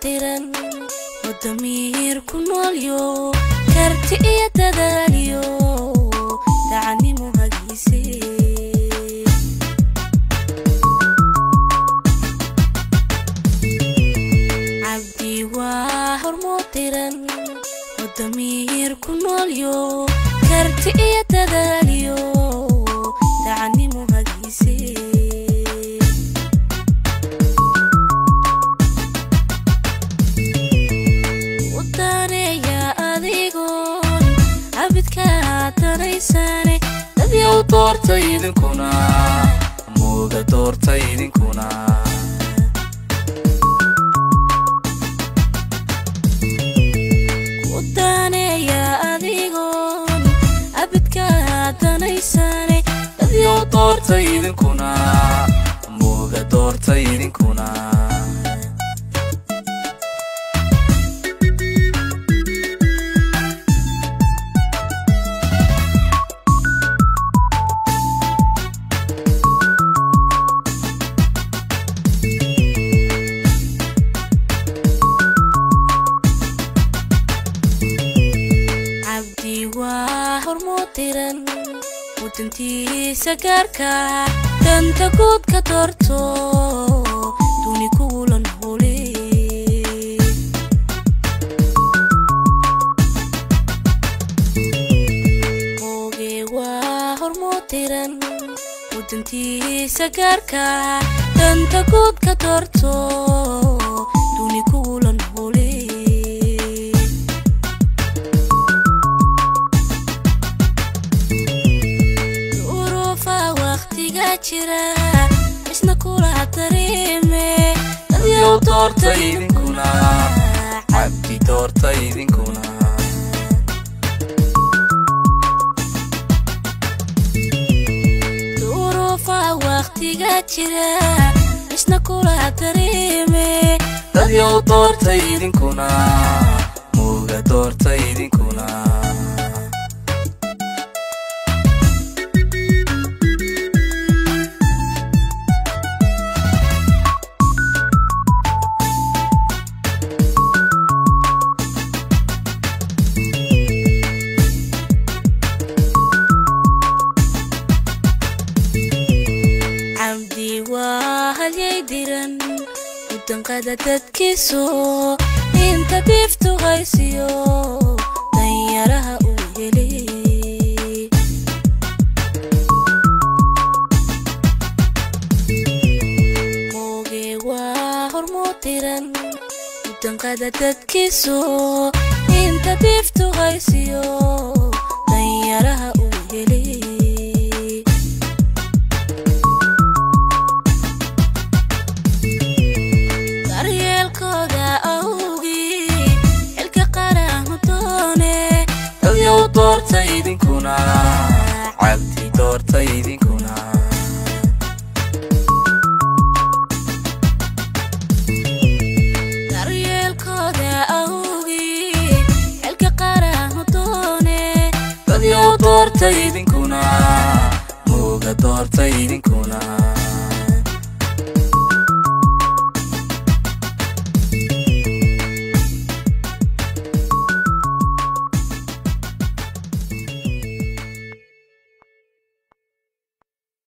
hormoodiran wadamiir ku noolyo karti iyo dadaaliyo dacanimo hagiise cabdi waa hormoodiran wadamiir ku noolyo karti iyo dadaaliyo dacanimo hagiise udaneeya adigoon cabidkaa danaysane dadyow doorta idinkuna mooga doorta idinkuna udaneeya adigoon cabidkaa danaysane dadyow doorta idinkuna mooga doorta idinkuna cabdi waa hormoodiran wadantiisa gaarka danta guud ka doorto duni kuula noole mooge waa hormoodiran wadantiisa gaarka danta guud ka doorto duni kuula noole duruufa waqtiga jira isna kula dareeme dadyow doorta idinkuna cabdi doorta idinkuna duruufa waqtiga jira isna kula dareeme dadyow doorta idinkuna mooga doorta idinkuna cabdi waa halyay diran udanqada dadkiisu inta diiftu haysiyo danyaraha uu helay mooge waa hormoodiran udanqada dadkiisu inta diiftu haysiyo danyaraha uu helay daryeelkooda awgii xilka qarahu doone dadyow doorta idinkuna cabdi doorta idinkuna daryeelkooda awgii xilka qarahu doone dadyow doorta idinkuna mooga doorta idinkuna